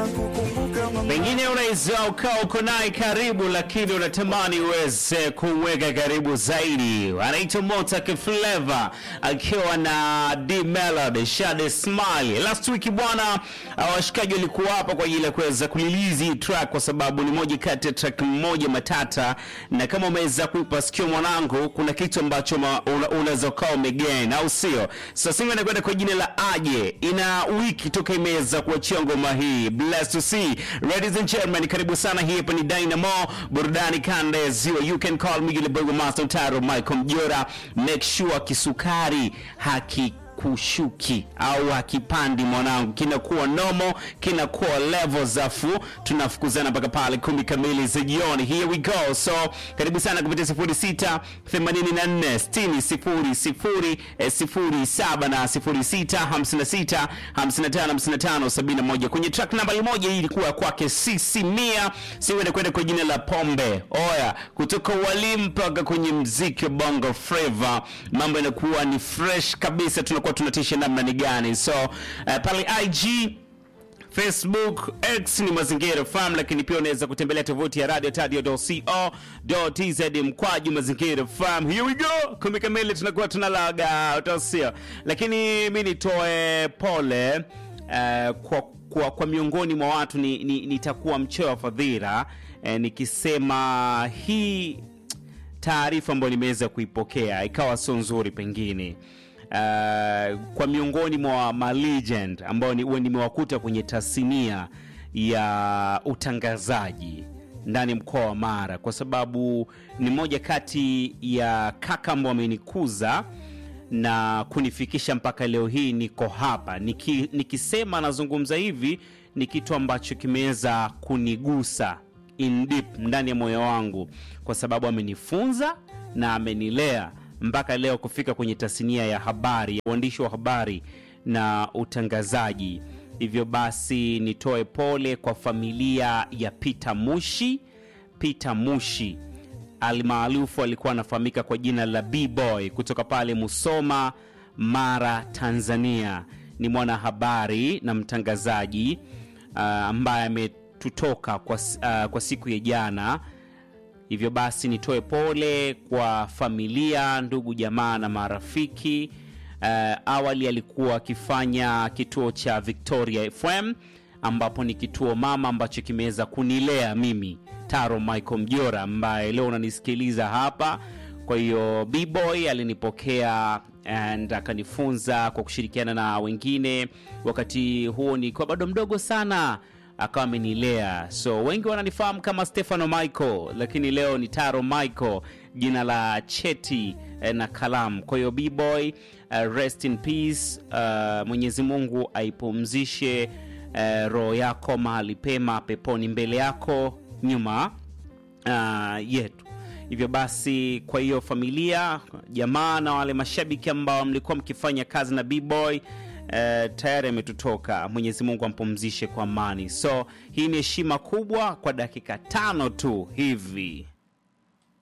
Pengine unaweza ukawa uko naye karibu, lakini unatamani uweze kumweka karibu zaidi. Anaitwa Motak Flavor akiwa na D Melody Shade Smile. Last week bwana, uh, washikaji walikuwa hapa kwa ajili ya kuweza kulilizi hii track, kwa sababu ni moja kati ya track moja matata, na kama umeweza kuipa sikio mwanangu, kuna kitu ambacho ma- una- unaweza ukawa umegain, au sio? Sasa hivi inakwenda kwa jina la Aje, ina wiki toka imeweza kuachia ngoma hii. Blessed to see. Ladies and gentlemen, karibu sana. Hii hapa ni Dynamo burudani kanda ya ziwa. You can call me yule boy master Taro Michael Mjora. Make sure kisukari haki kushuki au hakipandi mwanangu, kinakuwa nomo, kinakuwa levels, afu tunafukuzana mpaka pale kumi kamili za jioni. Here we go. So karibu sana kupitia 06 84 60 00 eh, 07 na 06 56 55 55 71 kwenye track nambari moja. Hii ilikuwa kwake Sisi Mia siwende kwenda kwa jina la Pombe Oya, kutoka walimu mpaka kwenye mziki wa Bongo Flava, mambo yanakuwa ni fresh kabisa, tunakuwa tunatisha namna ni gani? So uh, pale IG Facebook, X ni Mazingira FM, lakini pia unaweza kutembelea tovuti ya radio tadio.co.tz mkwaju Mazingira FM. Here we go, kumi kamili tunakuwa tunalaga utasio, lakini mi nitoe pole uh, kwa, kwa, kwa miongoni mwa watu ni, ni, nitakuwa mcheo wa fadhila eh, nikisema hii taarifa ambayo nimeweza kuipokea ikawa sio nzuri pengine uh, kwa miongoni mwa ma legend ambao ni- huwa nimewakuta kwenye tasnia ya utangazaji ndani ya mkoa wa Mara, kwa sababu ni moja kati ya kaka ambao wamenikuza na kunifikisha mpaka leo hii niko hapa. Niki, nikisema nazungumza hivi ni kitu ambacho kimeweza kunigusa in deep ndani ya moyo wangu, kwa sababu amenifunza na amenilea mpaka leo kufika kwenye tasnia ya habari, uandishi wa habari na utangazaji. Hivyo basi nitoe pole kwa familia ya Peter Mushi. Peter Mushi almaarufu alikuwa anafahamika kwa jina la B-Boy kutoka pale Musoma, Mara, Tanzania. Ni mwanahabari na mtangazaji uh, ambaye ametutoka kwa, s- uh, kwa siku ya jana. Hivyo basi nitoe pole kwa familia, ndugu, jamaa na marafiki. Uh, awali alikuwa akifanya kituo cha Victoria FM ambapo ni kituo mama ambacho kimeweza kunilea mimi Taro Michael Mjora ambaye leo unanisikiliza hapa. Kwa hiyo B-Boy alinipokea and akanifunza kwa kushirikiana na wengine. Wakati huo nilikuwa bado mdogo sana akawa amenilea, so wengi wananifahamu kama Stefano Michael, lakini leo ni Taro Michael, jina la cheti eh, na kalamu. Kwa hiyo B-Boy, uh, rest in peace. Uh, Mwenyezi Mungu aipumzishe uh, roho yako mahali pema peponi, mbele yako nyuma uh, yetu. Hivyo basi, kwa hiyo familia, jamaa na wale mashabiki ambao mlikuwa mkifanya kazi na B-Boy eh, tayari ametutoka. Mwenyezi Mungu ampumzishe kwa amani. So hii ni heshima kubwa kwa dakika tano tu hivi.